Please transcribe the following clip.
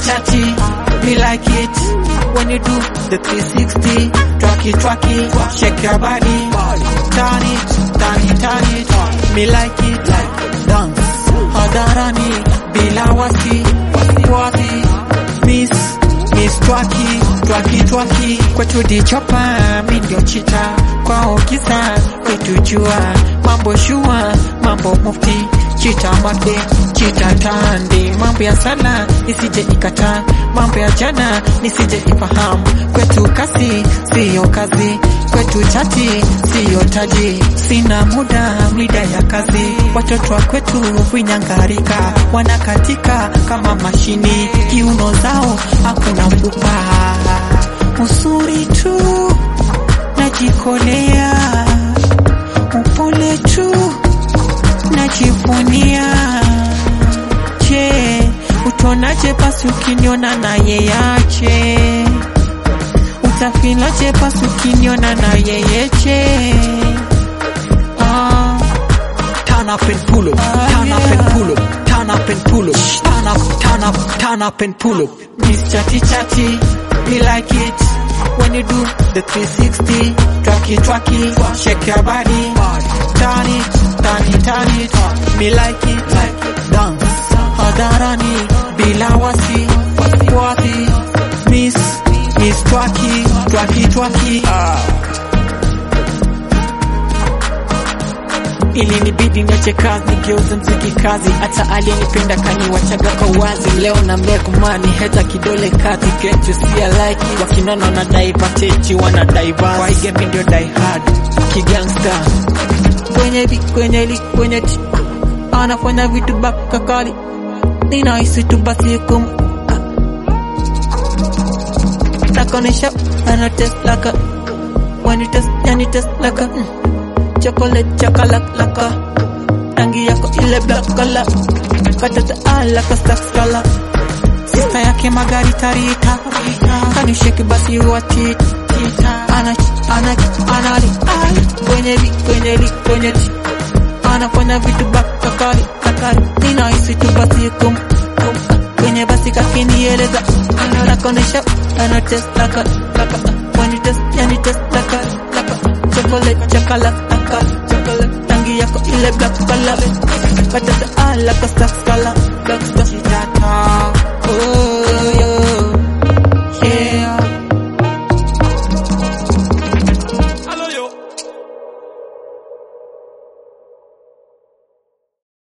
chatty, me like it when you do the 360. Twacky, twacky, shake your body, turn it, turn it, turn it. Me like it, like dance. Hadarani, bila wasi, wasi, miss, miss twacky, twacky, twacky. Kwetu dichopa, mi ndio chita, kwao kisa, kwetu jua, mambo shua, mambo mufti, chita makde, chita tande, mambo ya sala, isije ikata, mambo ya jana, nisije ifahamu, kwetu kasi, siyo kazi, kwetu chati, siyo taji, sina muda, mida ya kazi, watoto wa kwetu vinyangarika, wanakatika kama mashini, kiuno zao hakuna mfupa, usuri tu najikolea, upole tu najivunia. Je, utonaje basi ukiniona na yeyache? Utafilaje basi ukiniona na yeyeche? Ah, Turn up and pull up, turn up and pull up, turn up and pull up, turn up, turn up, turn up and pull up. Miss Chatty Chatty, me like it when you do the 360. Twacky twacky, shake your body, turn it, turn it, turn it. Me like it, like it. Dance. Hadarani, bila wasi, wasi, miss, miss twacky, twacky twacky. Ilinibidi niache kazi nigeuze mziki kazi, hata aliyenipenda kaniwachaga kwa wazi. Leo na make money, heta kidole kati, can't you see I like it? Wakinona na daivatechi wana diverse, kwa hii game ndio die hard, kigangsta kwenye bi kwenye li kwenye ti anafanya vitu baka kali, ninahisi tu basi kum nakonesha ana test laka when you test yani test laka mm. chocolate chocolate laka rangi yako ile black color katata alaka sax color sista yake magari tarita kanisheki basi wati ana ana anali ai kwenye li kwenye li kwenye ti anafanya vitu baka kali kakali ninahisi tu basi kum kum kwenye basi kakinieleza anakonesha ana test laka laka when you test yani test laka laka chocolate chocolate laka chocolate rangi yako ile black color patata alaka sax color black stuff oh